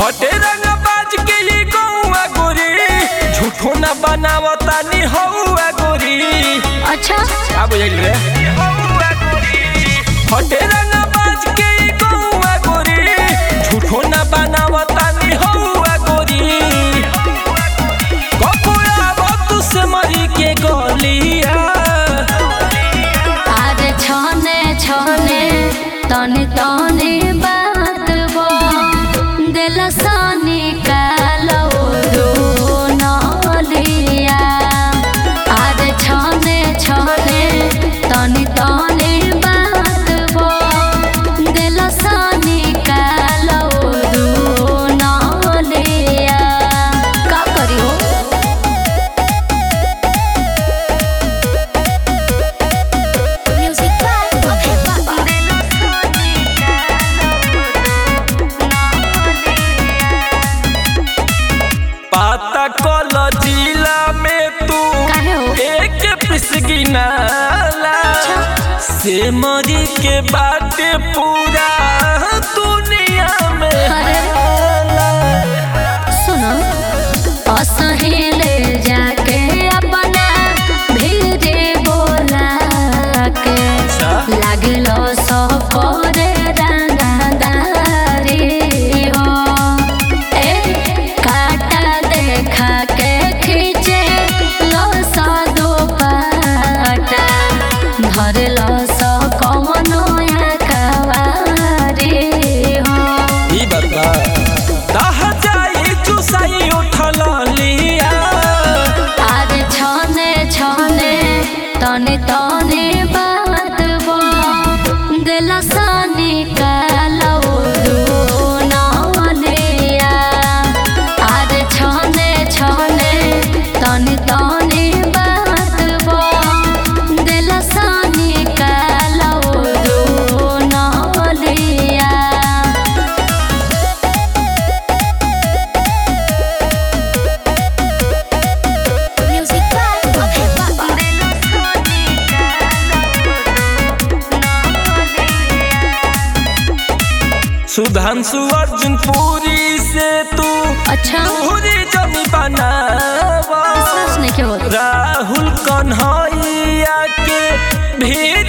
हटे रंग बाज के ये गौआ गोरी झूठो न बनावता नि हौआ गोरी अच्छा का बुझाइल रे हटे रंग बाज के ये गौआ गोरी झूठो न बनावता नि हौआ गोरी कपुरा बतु से मरी के गलिया आज छने छने तने तने बात बो दिल सानी कालो रो नलिया आज छने छने तने तने बात बो दिल सानी कालो रो नलिया का करियो Music by Okay Baba. पाता कल जिला में तू काहे हो? एक पिसगी नाला से मरी के बाटे पूरा दुनिया में अरे। हाला। सुनो असहेले जाके अपना भीरे बोला के लागलो सफरे रंगदारी हो ए काटा देखा के खींचे लो सा दो पाटा धर लो सा कमनो या कवारी हो ई बता दह जाई चुसाई उठल लिया आज छने छने तने तने बात बो दिल सानी कालो नलिया आज छने छने तने तने बात बो दिल सानी कालो नलिया Music by Okay Baba. Sudhanshu Arjun पूरी से तू अच्छा पूरी जमी बनावा विश्वास नहीं क्या होता राहुल कन्हैया के भी